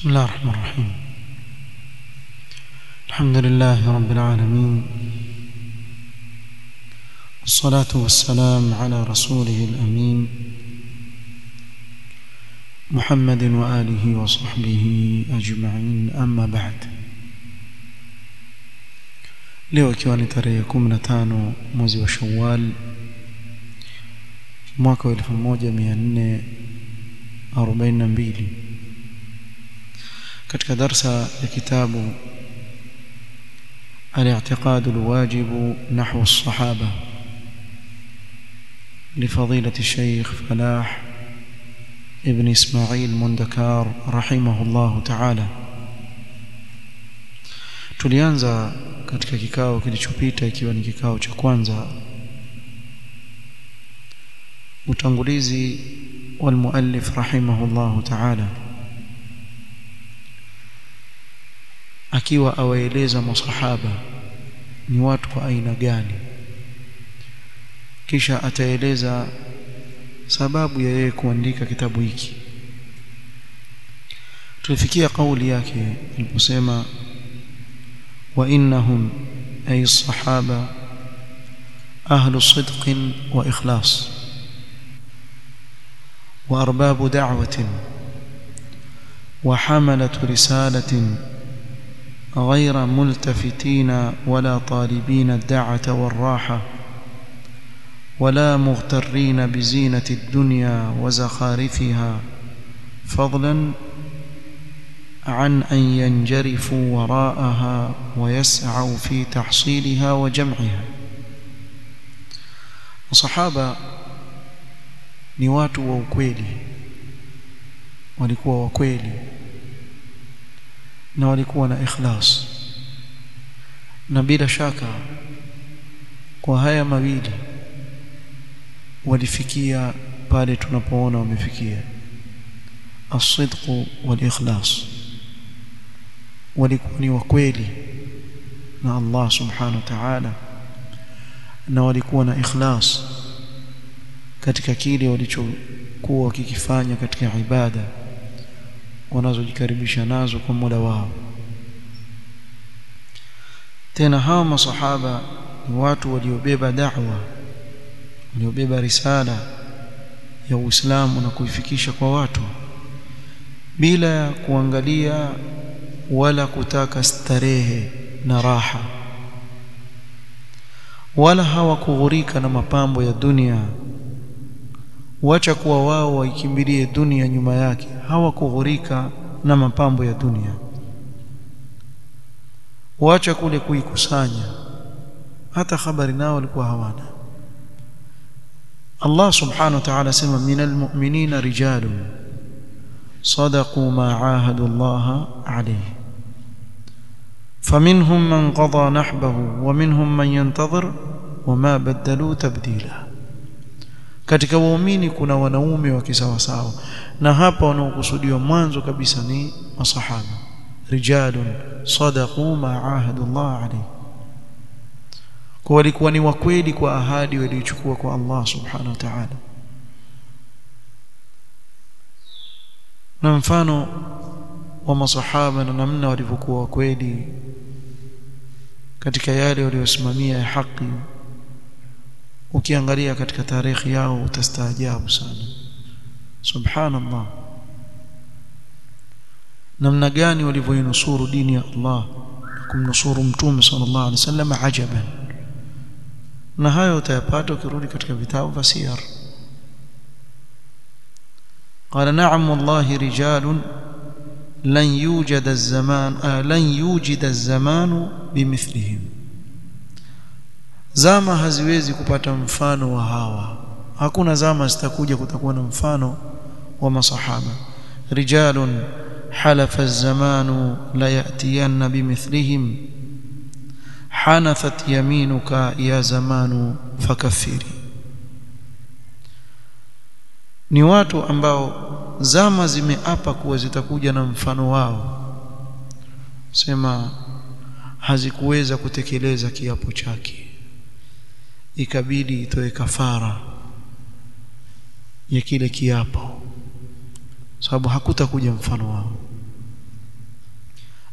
بسم الله الرحمن الرحيم الحمد لله رب العالمين والصلاة والسلام على رسوله الأمين محمد وآله وصحبه أجمعين أما بعد leo ikiwa ni tarehe 15 mwezi wa Shawwal mwaka wa 1442 katika darsa ya kitabu الاعتقاد الواجب نحو الصحابة لفضيلة الشيخ فلاح ابن إسماعيل مندكار رحمه الله تعالى tulianza katika kikao kilichopita ikiwa ni kikao cha kwanza utangulizi والمؤلف رحمه الله تعالى akiwa awaeleza masahaba ni watu wa aina gani kisha ataeleza sababu ya yeye kuandika kitabu hiki tulifikia kauli yake aliposema wa innahum ay sahaba ahlu sidqin wa ikhlas wa arbabu da'watin wa hamalatu risalatin غير ملتفتين ولا طالبين الدعة والراحة ولا مغترين بزينة الدنيا وزخارفها فضلا عن أن ينجرفوا وراءها ويسعوا في تحصيلها وجمعها وصحابة ni watu wa ukweli walikuwa wa kweli na walikuwa na ikhlas na bila shaka kwa haya mawili walifikia pale tunapoona wamefikia as-sidq wal-ikhlas walikuwa ni wakweli na Allah subhanahu wa ta'ala na walikuwa na ikhlas katika kile walichokuwa wakikifanya katika ibada wanazojikaribisha nazo kwa Mola wao tena hawa masahaba ni watu waliobeba da'wa waliobeba risala ya Uislamu na kuifikisha kwa watu bila ya kuangalia wala kutaka starehe na raha wala hawakughurika na mapambo ya dunia wacha kuwa wao waikimbilie dunia nyuma yake hawakughurika na mapambo ya dunia wacha kule kuikusanya hata habari nao walikuwa hawana Allah subhanahu wa ta'ala sema minal mu'minina rijalun صدقوا ما عاهدوا الله عليه فمنهم من قضى نحبه ومنهم من ينتظر وما بدلوا تبديلا katika waumini kuna wanaume wa kisawasawa na hapa wanaokusudiwa mwanzo kabisa ni masahaba rijalun sadaqu ma ahadu Allah alayhi kwa walikuwa ni wakweli kwa ahadi waliochukua kwa Allah subhanahu wa ta'ala na mfano wa masahaba na namna walivyokuwa wakweli katika yale waliosimamia ya haki ukiangalia katika tarehe yao utastaajabu sana subhanallah namna gani walivyoinusuru dini ya Allah na kumnusuru mtume sallallahu alaihi wasallam ajaban na hayo utayapata ukirudi katika vitabu vya siyar قال نعم والله رجال لن يوجد الزمان آه لن يوجد الزمان بمثلهم zama haziwezi kupata mfano wa hawa hakuna zama zitakuja kutakuwa na mfano wa masahaba rijalun halafa az-zamanu la ya'tiyanna bimithlihim hanathat yaminuka ya zamanu fakaffiri ni watu ambao zama zimeapa kuwa zitakuja na mfano wao sema hazikuweza kutekeleza kiapo chake ikabidi itoe kafara ya kile kiapo sababu hakutakuja mfano wao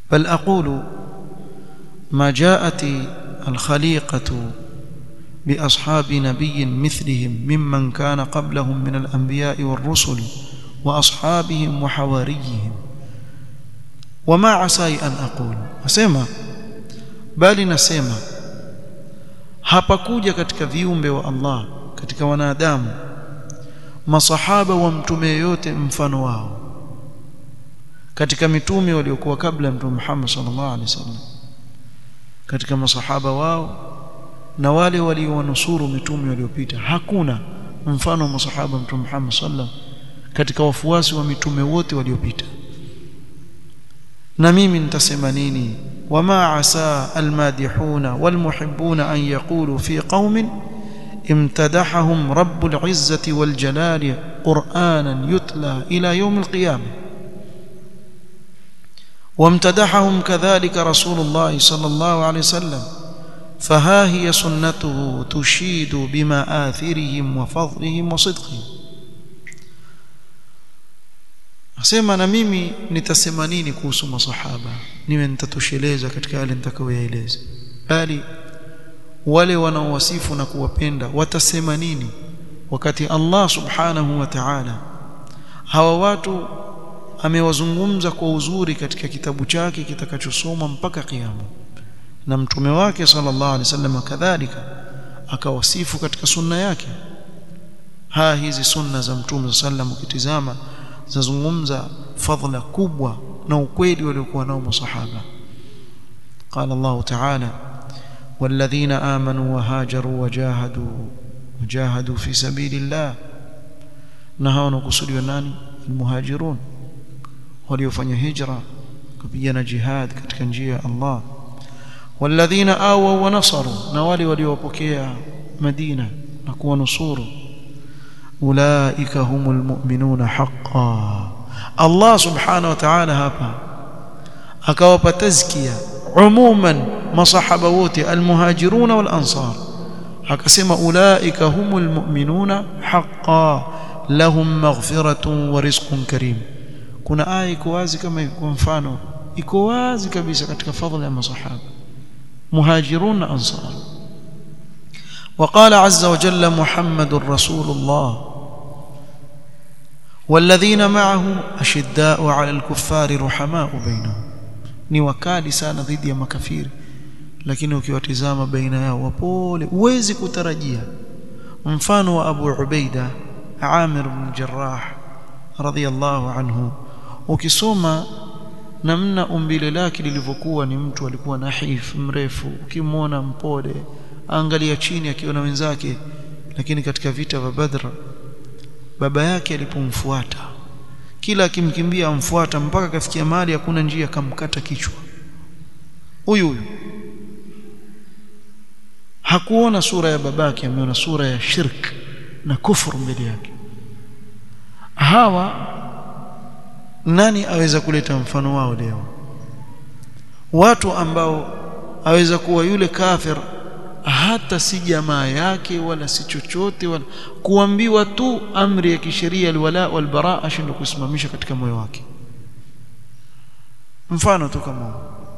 بل أقول ما جاءت الخليقة بأصحاب نبي مثلهم ممن كان قبلهم من الأنبياء والرسل وأصحابهم وحواريهم وما عساي أن أقول أسمع bali nasema hapakuja katika viumbe wa Allah katika wanadamu masahaba wa mtume yote mfano wao katika mitume waliokuwa kabla ya mtume Muhammad sallallahu alaihi wasallam katika masahaba wao na wale waliowanusuru mitume waliopita hakuna mfano wa masahaba mtume Muhammad sallam katika wafuasi wa mitume wote waliopita na mimi nitasema nini wama asa almadihuna walmuhibbuna an yaqulu fi qaumin امتدحهم رب العزة والجلال قرآنا يتلى إلى يوم القيامة وامتدحهم كذلك رسول الله صلى الله عليه وسلم فها هي سنته تشيد بمآثرهم وفضلهم وصدقهم asema na mimi nitasema nini kuhusu masahaba niwe nitatosheleza katika yale nitakayoyaeleza bali wale wanaowasifu na kuwapenda watasema nini wakati Allah subhanahu wa ta'ala hawa watu amewazungumza kwa uzuri katika kitabu chake kitakachosoma mpaka kiyama na mtume wake sallallahu alaihi wasallam kadhalika akawasifu katika sunna yake ha hizi sunna za mtume sallam ukitizama zazungumza fadhila kubwa na ukweli waliokuwa nao masahaba قال الله تعالى والذين آمنوا وهاجروا وجاهدوا وجاهدوا في سبيل الله نهوا نقصدوا nani المهاجرون waliofanya hijra kupigana jihad katika njia ya Allah walladhina awaw wa nasaru na wale waliopokea Madina na kuwanusuru ulaika humul mu'minuna haqqan Allah subhanahu wa ta'ala hapa akawapa tazkia umuman masahaba wote almuhajirun wal ansar akasema ulaika humul mu'minuna haqqan lahum maghfiratun wa rizqun karim kuna aya iko wazi kama kwa mfano iko wazi kabisa katika fadhila ya masahaba muhajirun na ansar وقال عز وجل محمد رسول الله والذين معه أشداء على الكفار رحماء بينهم ni wakali sana dhidi ya makafiri lakini ukiwatizama baina yao wapole uwezi kutarajia mfano wa Abu Ubaida Amir bin Jarrah radhiyallahu anhu ukisoma namna umbile lake lilivyokuwa ni mtu alikuwa nahif mrefu ukimwona mpole angalia chini akiona wenzake lakini katika vita vya Badr baba yake alipomfuata kila akimkimbia amfuata mpaka kafikia mahali hakuna njia akamkata kichwa huyu huyu hakuona sura ya babake ameona sura ya shirk na kufuru mbele yake hawa nani aweza kuleta mfano wao leo watu ambao aweza kuwa yule kafir hata si jamaa yake wala si chochote wala kuambiwa tu amri ya kisheria alwala walbara ashindwe kusimamisha katika moyo wake mfano tu kama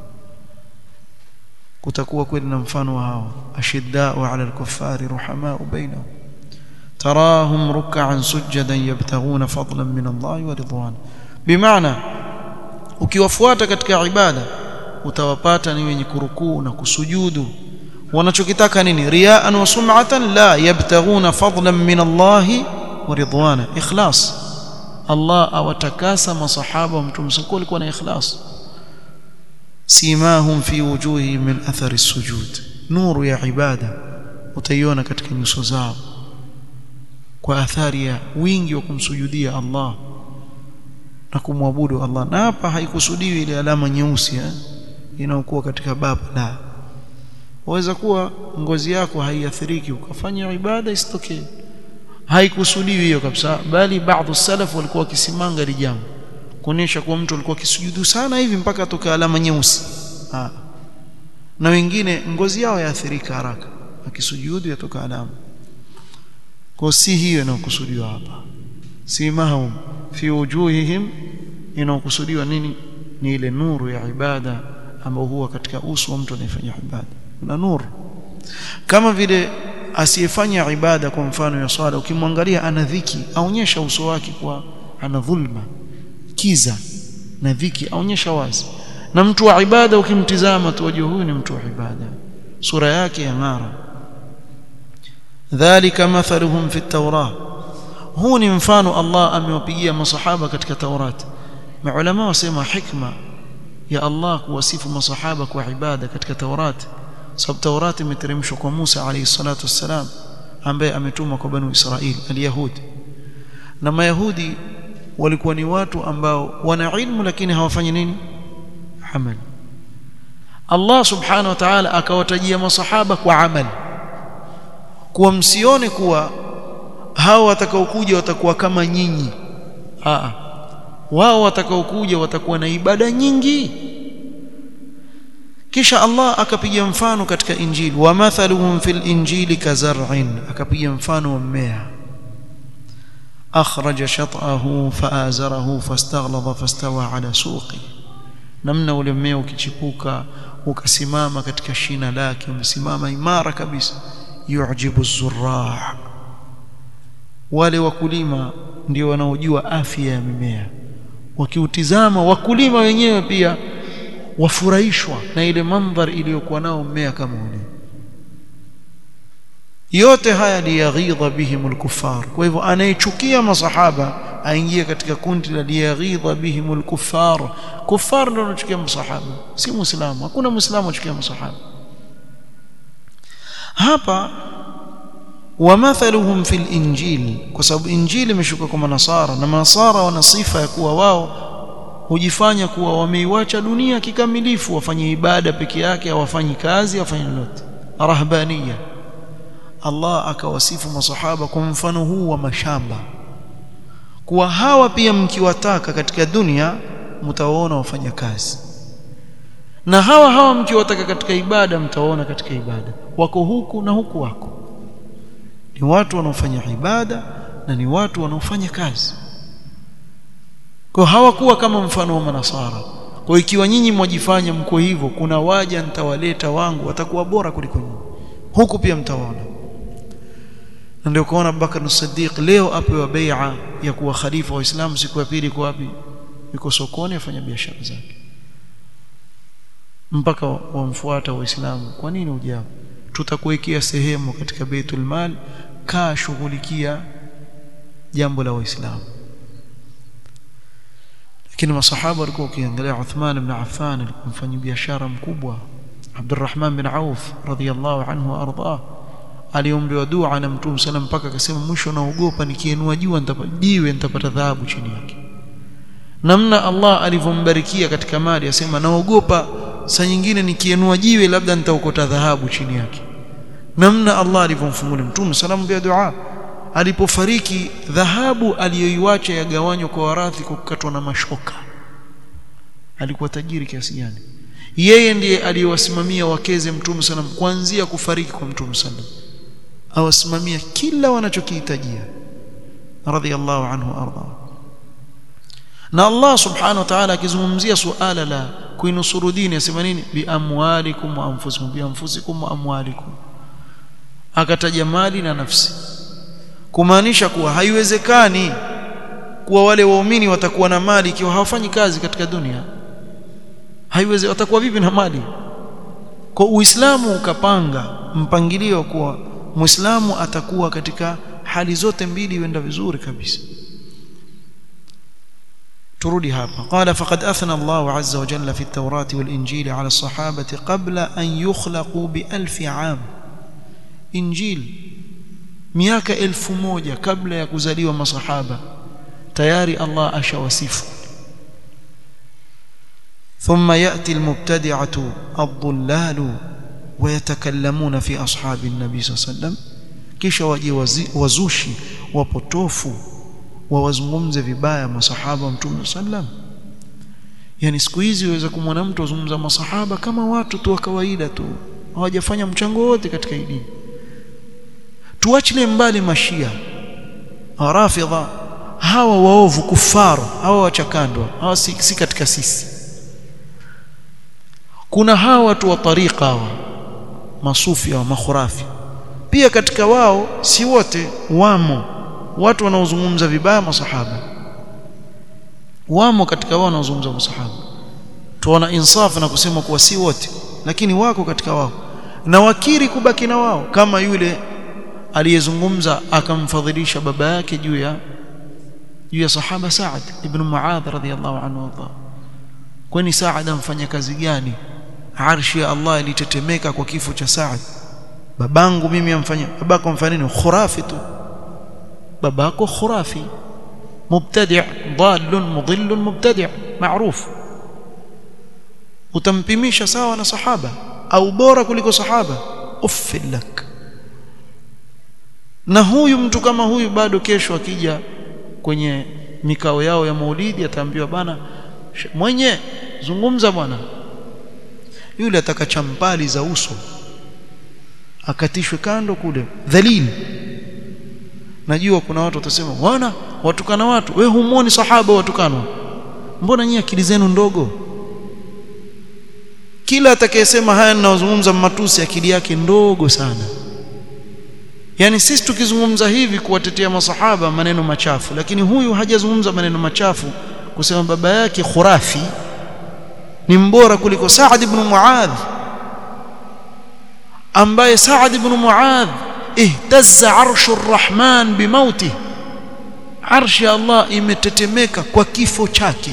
kutakuwa kweli na mfano wa hao ashiddau ala alkuffari ruhamau bainahum تراهم ركعا سجدا يبتغون فضلا من الله ورضوانه بمعنى ukiwafuata katika ibada utawapata ni wenye kurukuu na kusujudu wanachokitaka nini riaan wa sum'atan la yabtaghuna fadlan min Allah wa ridwana ikhlas Allah awatakasa masahaba wa mtume sallallahu alikuwa na ikhlas simahum fi wujuhihim min athari sujud nuru ya ibada utaiona katika nyuso zao kwa athari ya wingi wa kumsujudia Allah na kumwabudu Allah na hapa haikusudiwi ile alama nyeusi eh inayokuwa katika baba la waweza kuwa ngozi yako haiathiriki ukafanya ibada isitokee haikusudiwi hiyo kabisa bali baadhi salaf walikuwa wakisimanga ile jambo kuonesha kuwa mtu alikuwa akisujudu sana hivi mpaka atoka alama nyeusi ah na wengine ngozi yao yaathirika haraka akisujudu yatoka alama kwa si hiyo inayokusudiwa hapa simahum fi wujuhihim inayokusudiwa nini ni ile nuru ya ibada ambayo huwa katika uso wa mtu anayefanya ibada kuna nuru kama vile asiyefanya ibada kwa mfano ya swala ukimwangalia ana dhiki aonyesha uso wake kwa ana dhulma kiza na dhiki aonyesha wazi na mtu wa ibada ukimtizama tu wajua huyu ni mtu wa ibada sura yake ya ng'ara dhalika mathaluhum fi at-taurah huu ni mfano Allah amewapigia masahaba katika Taurat maulama wasema hikma ya Allah kuwasifu masahaba kwa ibada katika Taurat sababu Taurat imeteremshwa kwa Musa alayhi salatu wassalam ambaye ametumwa kwa banu Israili al-Yahudi na Mayahudi walikuwa ni watu ambao wana ilmu lakini hawafanyi nini amali Allah subhanahu wa ta'ala akawatajia masahaba kwa amali kuwa msione kuwa hao watakaokuja watakuwa kama nyinyi a wao watakaokuja watakuwa na ibada nyingi kisha Allah akapiga mfano katika injili wa mathaluhum fil injili kazar'in akapiga mfano wa mmea akhraja shat'ahu faazarahu fastaghlaba fastawa ala suqi namna ule mmea ukichipuka ukasimama katika shina lake umesimama imara kabisa yu'jibu zurraa wale wakulima ndio wanaojua afya ya mimea wakiutizama wakulima wenyewe pia wafurahishwa na ile mandhari iliyokuwa nao mmea kama ule yote haya liyaghidha bihim alkuffar kwa hivyo anayechukia masahaba aingie katika kundi la liyaghidha bihim alkuffar kuffar ndio anachukia masahaba si muislamu hakuna muislamu anachukia masahaba hapa wamathaluhum fil injil kwa sababu injili imeshuka kwa manasara na manasara wana sifa ya kuwa wao hujifanya kuwa wameiwacha dunia kikamilifu wafanye ibada peke yake hawafanyi kazi hawafanyi lolote rahbaniya Allah akawasifu masahaba kwa mfano huu wa mashamba kuwa hawa pia mkiwataka katika dunia mtawaona wafanya kazi na hawa hawa mkiwataka katika ibada mtawaona katika ibada wako huku na huku wako ni watu wanaofanya ibada na ni watu wanaofanya kazi kwa hawakuwa kama mfano wa manasara kwa ikiwa nyinyi mwajifanya mko hivyo kuna waja nitawaleta wangu watakuwa bora kuliko nyinyi huku pia mtawaona na ndio kuona Abubakar as-Siddiq leo apewa bai'a ya kuwa khalifa wa Uislamu siku ya pili kwa wapi yuko sokoni afanya biashara zake mpaka wamfuata waislamu kwa nini ujao tutakuwekea sehemu katika Baitul Mal kaa shughulikia jambo la waislamu lakini masahaba walikuwa ukiangalia Uthman ibn Affan alikuwa mfanya biashara mkubwa Abdurrahman bin Auf radhiyallahu anhu wa ardhah aliombewa dua na Mtume sallam mpaka akasema mwisho naogopa nikiinua jua nitajiwe nitapata dhahabu chini yake namna Allah alivyombarikia katika mali asema naogopa saa nyingine nikiinua jiwe labda nitaokota dhahabu chini yake namna Allah alivyomfungulia Mtume sallam bia dua alipofariki dhahabu aliyoiwacha yagawanywa kwa warathi kwa kukatwa na mashoka alikuwa tajiri kiasi gani yeye ndiye aliyewasimamia wakeze Mtume sallam kuanzia kufariki kwa Mtume sallam awasimamia kila wanachokihitajia radhiyallahu anhu arda na Allah subhanahu wa ta'ala akizungumzia suala la kuinusuru dini asema nini bi amwalikum wa anfusikum bi anfusikum wa amwalikum akataja mali na nafsi kumaanisha kuwa haiwezekani kuwa wale waumini watakuwa na mali ikiwa hawafanyi kazi katika dunia haiwezi watakuwa vipi na mali kwa uislamu ukapanga mpangilio kuwa muislamu atakuwa katika hali zote mbili huenda vizuri kabisa turudi hapa qala faqad athna Allah azza wa jalla fi at-taurat wal-injil ala as-sahabati qabla an yukhlaqu bi alf am injil miaka elfu moja kabla ya kuzaliwa masahaba tayari Allah ashawasifu ثم يأتي المبتدعة الضلال ويتكلمون في أصحاب النبي صلى الله عليه وسلم kisha waje wazushi wapotofu wawazungumze vibaya masahaba mtume sallam yani siku hizi waweza kumwona mtu azungumza masahaba kama watu tu wa kawaida tu hawajafanya mchango wote katika dini tuachilie mbali mashia rafidha hawa waovu kufaru hawa wachakandwa hawa si, si katika sisi kuna hawa watu wa tariqa hawa masufi wa makhurafi pia katika wao si wote wamo watu wanaozungumza vibaya masahaba wamo katika wao wanaozungumza masahaba tuona insafu na kusema kuwa si wote lakini wako katika wao na wakiri kubaki na wao kama yule aliyezungumza akamfadhilisha baba yake juu ya juu ya sahaba Saad ibn Muadh radhiyallahu anhu warda kwani Saad amfanya kazi gani arshi ya Allah ilitetemeka kwa kifo cha Saad babangu mimi amfanya babako amfanya nini khurafi tu babako khurafi mubtadi' dhalun mudhillun mubtadi' maarufu utampimisha sawa na sahaba au bora kuliko sahaba uffilak na huyu mtu kama huyu bado kesho akija kwenye mikao yao ya maulidi ataambiwa bana mwenye zungumza bwana yule ataka champali za uso akatishwe kando kule dhalil najua kuna watu watasema bwana watukana watu we humuoni sahaba watukanwa mbona nyinyi akili zenu ndogo kila atakayesema haya ninayozungumza matusi akili yake ndogo sana yani sisi tukizungumza hivi kuwatetea masahaba maneno machafu lakini huyu hajazungumza maneno machafu kusema baba yake khurafi ni mbora kuliko Saad ibn Muadh ambaye Saad ibn Muadh ihtazza arshu arrahman bimauti arshi ya Allah imetetemeka kwa kifo chake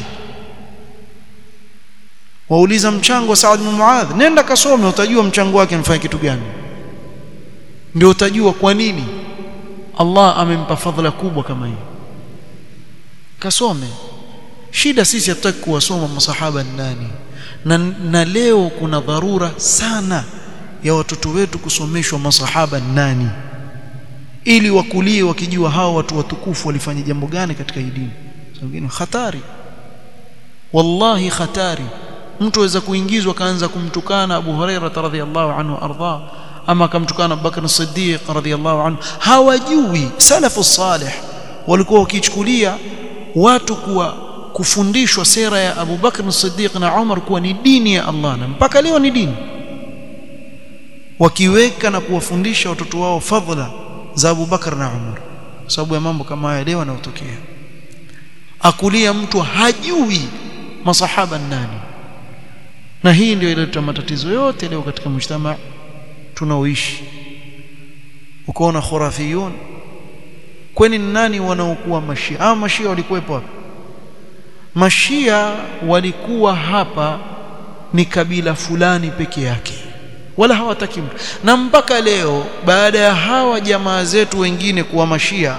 wauliza mchango wa Saad ibn Muadh nenda kasome utajua mchango wake mfanya kitu gani ndio utajua kwa nini Allah amempa fadhila kubwa kama hii kasome shida sisi hatutaki kuwasoma masahaba nani na, na leo kuna dharura sana ya watoto wetu kusomeshwa masahaba nani ili wakulie wakijua hao watu watukufu walifanya jambo gani katika hii dini wengine hatari wallahi hatari mtu aweza kuingizwa kaanza kumtukana Abu Huraira radhiyallahu anhu arda ama akamtukana Abu Bakr as-Siddiq radhiyallahu anhu hawajui salafu salih walikuwa wakichukulia watu kuwa kufundishwa sera ya Abu Bakr as-Siddiq na Umar kuwa ni dini ya Allah na mpaka leo ni dini wakiweka na kuwafundisha watoto wao fadhila za Abu Bakr na Umar sababu ya mambo kama haya leo yanayotokea akulia mtu hajui masahaba nani na hii ndio ileta matatizo yote leo katika mjtama tunaoishi ukaona khurafiyun kwani nani wanaokuwa mashia ah mashia walikuwepo hapa mashia walikuwa hapa ni kabila fulani peke yake wala hawataki mtu na mpaka leo baada ya hawa jamaa zetu wengine kuwa mashia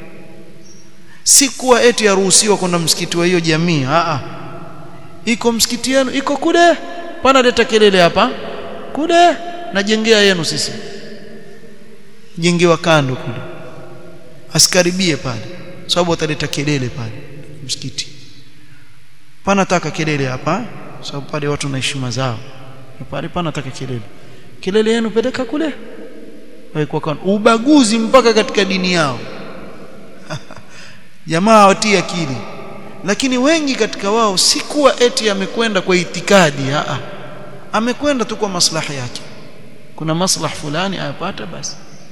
si kuwa eti yaruhusiwa kwenda msikiti wa hiyo jamii a iko msikiti yenu iko kule pana leta kelele hapa kule najengea yenu sisi jengewa kando kule asikaribie pale sababu ataleta kelele pale msikiti pana taka kelele hapa sababu pale watu na heshima zao pale pana taka kelele kelele yenu peleka kule kwa kan ubaguzi mpaka katika dini yao jamaa watii akili lakini wengi katika wao si kuwa eti amekwenda kwa itikadi a amekwenda tu kwa maslahi yake kuna maslahi fulani ayapata basi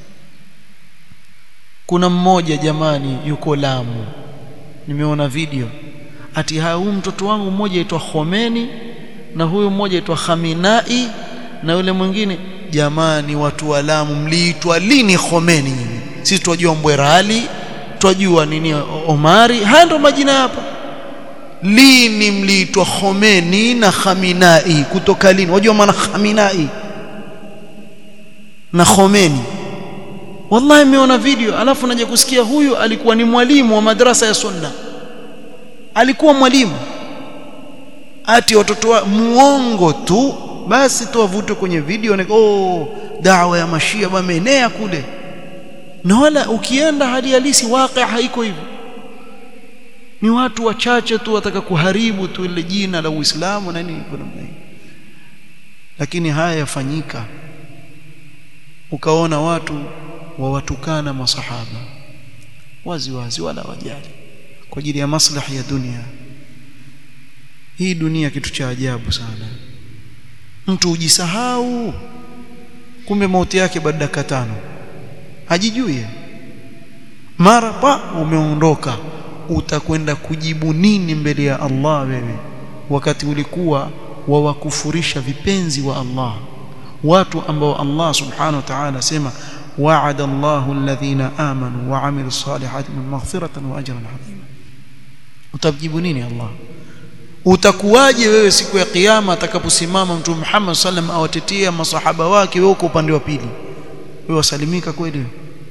kuna mmoja jamani yuko Lamu nimeona video ati huyu mtoto wangu mmoja aitwa Khomeni na huyu mmoja aitwa Khaminai na yule mwingine jamani watu wa Lamu mliitwa lini Khomeni nyinyi sisi tunajua Mbwerali twajua nini Omari haya ndo majina hapa lini mliitwa Khomeni na Khaminai kutoka lini wajua maana Khaminai na Khomeni wallahi nimeona video alafu naje kusikia huyu alikuwa ni mwalimu wa madrasa ya sunna alikuwa mwalimu ati watoto wa muongo tu basi tu avutwe kwenye video na oh dawa ya mashia wameenea kule na wala ukienda hali halisi waqi haiko hivyo ni watu wachache tu wataka kuharibu tu ile jina la Uislamu na nini kwa namna hii lakini haya yafanyika ukaona watu wawatukana masahaba wazi wazi wala wajali kwa ajili ya maslahi ya dunia hii dunia kitu cha ajabu sana mtu ujisahau kumbe mauti yake baada dakika tano hajijui mara pa umeondoka utakwenda kujibu nini mbele ya Allah wewe wakati ulikuwa wawakufurisha vipenzi wa Allah watu ambao Allah subhanahu wa ta'ala sema wa'ada Allahu alladhina amanu wa 'amilus salihati min maghfiratan wa ajran 'azima utajibu nini Allah utakuwaje wewe siku ya kiyama atakaposimama mtume Muhammad sallam awatetea masahaba wake wewe uko upande wa pili wewe wasalimika kweli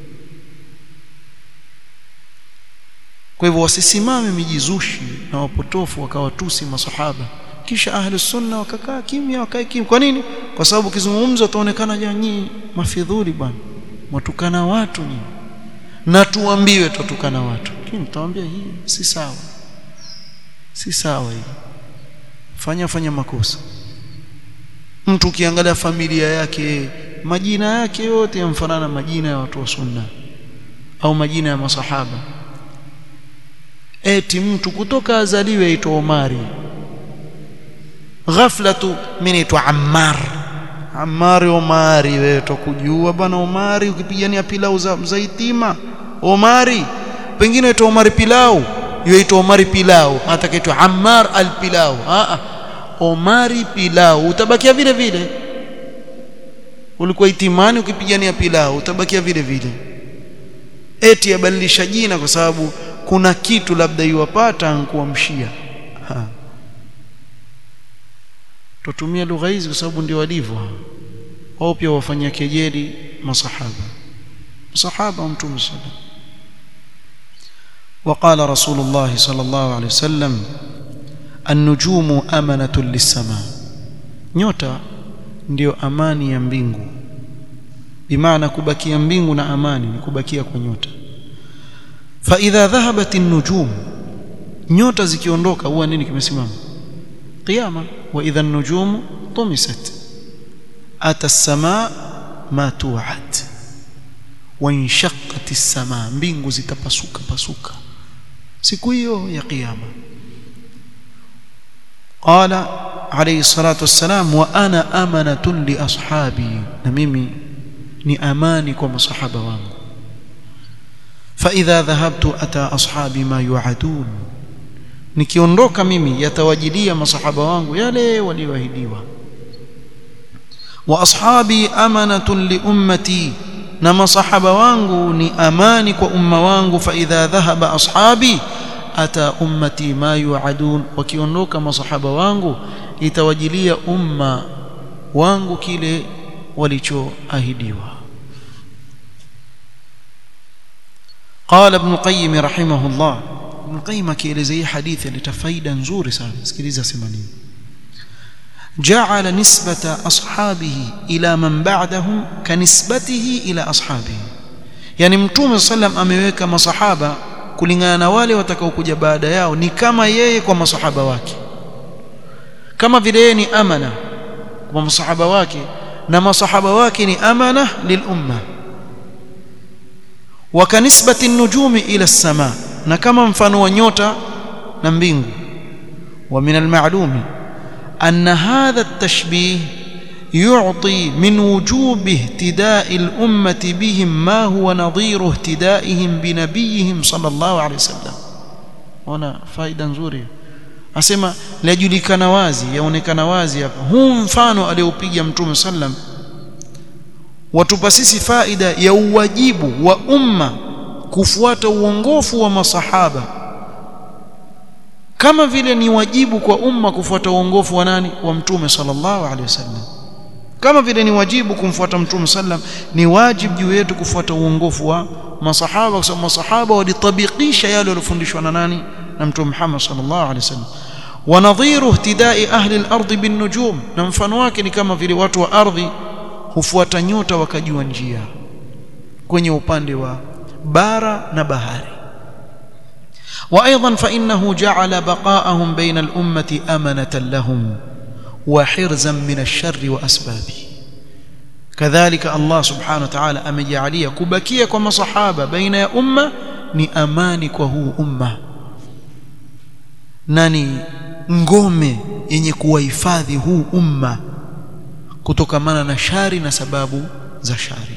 kwa hivyo wasisimame mijizushi na wapotofu wakawatusi masahaba kisha ahli sunna wakakaa kimya wakae kimya kwa nini kwa sababu kizungumzo utaonekana nyinyi mafidhuli bwana mwatukana watu nyinyi na tuambiwe tutukana watu lakini tutawaambia hii si sawa si sawa hii fanya fanya makosa mtu ukiangalia familia yake majina yake yote yamfanana majina ya watu wa sunna au majina ya masahaba eti mtu kutoka azaliwe aitwa Omari ghafla tu mimi naitwa Ammar Ammar Omari wewe tukujua bana Omari ukipigania pilau za mzaitima Omari pengine aitwa Omari pilau yaitwa Omari pilau atakaitwa Ammar al-pilau a Omari pilau utabakia vile vile ulikuwa itimani ukipigania pilau utabakia vile vile eti yabadilisha jina kwa sababu kuna kitu labda iwapata ankuamshia tutumia lugha hizi kwa sababu ndio walivyo wao pia wafanyia kejeli masahaba masahaba wa mtume sallallahu وقال رسول الله صلى الله عليه وسلم النجوم أمنة للسماء nyota ndio amani ya mbingu bimaana kubakia mbingu na amani ni kubakia kwa nyota fa idha dhahabat an-nujum nyota zikiondoka huwa nini kimesimama qiyama wa idha an-nujum tumisat ata as-samaa ma tu'ad wa inshaqqat as-samaa mbingu zitapasuka pasuka siku hiyo ya kiyama qala alayhi salatu wassalam wa ana amanatun li ashabi na mimi ni amani kwa masahaba wangu fa idha dhahabtu ata ashabi ma yu'adun nikiondoka mimi yatawajilia masahaba wangu yale walioahidiwa wa ashabi amanatun li ummati na masahaba wangu ni amani kwa umma wangu fa idha dhahaba ashabi ata ummati ma yuadun wakiondoka masahaba wangu itawajilia umma wangu kile walichoahidiwa قال ابن القيم رحمه الله ابن القيم akielezea hadithi alita faida nzuri sana sikiliza sema nini جعل نسبة أصحابه إلى من بعدهم كنسبته إلى أصحابه يعني متوم صلى الله عليه وسلم ameweka masahaba kulingana na wale watakaokuja baada yao ni kama yeye kwa masahaba wake kama vile yeye ni amana kwa masahaba wake na masahaba wake ni amana lilumma wa kanisbati nujumi ila as-sama na kama mfano wa nyota na mbingu wa min al-ma'lumi أن هذا التشبيه يعطي من وجوب اهتداء الأمة بهم ما هو نظير اهتدائهم بنبيهم صلى الله عليه وسلم هنا فائدة nzuri asema lajulikana wazi yaonekana wazi hapa huu mfano aliopiga mtume sallam watupa sisi faida ya uwajibu wa umma kufuata uongofu wa masahaba kama vile ni wajibu kwa umma kufuata uongofu wa nani wa mtume sallallahu alaihi wasallam kama vile ni wajibu kumfuata mtume sallam ni wajibu juu yetu kufuata uongofu wa masahaba kwa sababu masahaba walitabikisha yale waliyofundishwa na nani na mtume Muhammad sallallahu alaihi wasallam wa nadhiru ihtidai ahli al-ard bin nujum na mfano wake ni kama vile watu wa ardhi hufuata nyota wakajua njia kwenye upande wa bara na bahari وايضا فانه جعل بقاءهم بين الامه امنه لهم وحرزا من الشر واسبابه كذلك الله سبحانه وتعالى amejalia kubakia kwa masahaba baina ya umma ni amani kwa huu umma nani ngome yenye kuwahifadhi huu umma kutokamana na shari na sababu za shari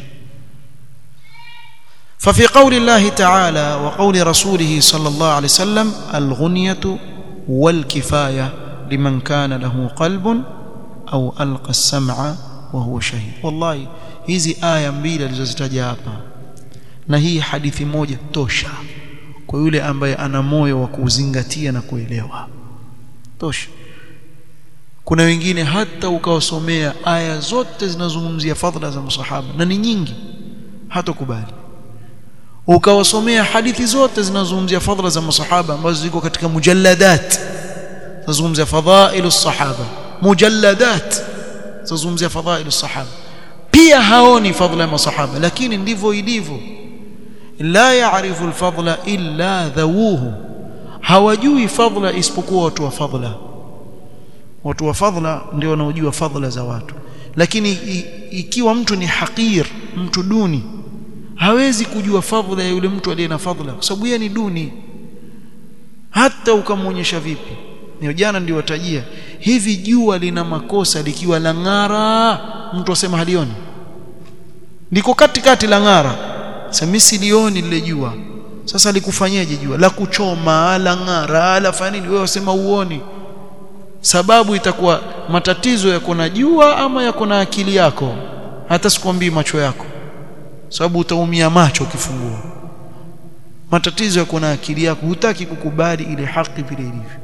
ففي قول الله تعالى وقول رسوله صلى الله عليه وسلم الغنية والكفاية لمن كان له قلب أو ألقى السمع وهو شهيد والله hizi aya mbili alizozitaja hapa na hii hadithi moja tosha kwa yule ambaye ana moyo wa kuzingatia na kuelewa tosha kuna wengine hata ukawasomea aya zote zinazozungumzia fadhila za masahaba na ni nyingi hatakubali ukawasomea hadithi zote zinazozungumzia fadhila za masahaba ambazo ziko katika mujalladat zinazungumzia fadhailu sahaba mujalladat zinazungumzia fadhailu sahaba pia haoni fadhila ya masahaba lakini ndivyo ilivyo la yaarifu alfadla illa dhawuhu hawajui fadhila isipokuwa watu wa fadhila watu wa fadhila ndio wanaojua fadhila za watu lakini ikiwa mtu ni hakir mtu duni hawezi kujua fadhila ya yule mtu aliye na fadhila kwa sababu yeye ni duni hata ukamwonyesha vipi ni jana ndio watajia hivi jua lina makosa likiwa la ng'ara mtu asema halioni liko katikati la ng'ara sasa silioni lile jua sasa likufanyaje jua la kuchoma la ng'ara la fanya nini wewe wasema uoni sababu itakuwa matatizo yako na jua ama yako na akili yako hata sikwambii macho yako sababu utaumia macho ukifungua matatizo yako na akili yako hutaki kukubali ile haki vile ilivyo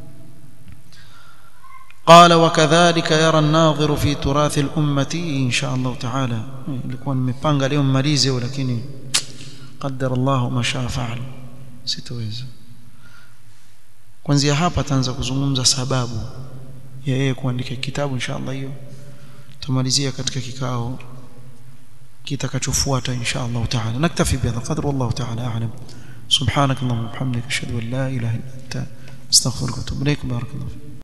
قال وكذلك يرى الناظر في تراث الأمة إن شاء الله تعالى ilikuwa nimepanga leo mmalize lakini قدر الله ما شاء فعل sitoweza kuanzia hapa taanza kuzungumza sababu ya yeye kuandika kitabu inshallah hiyo tumalizia katika kikao kitakachofuata inshallah taala naktafi bihadha qadr wallahu taala a'lam subhanak allahumma wa bihamdika ashhadu an la ilaha illa anta astaghfiruka wa atubu ilaik barakallahu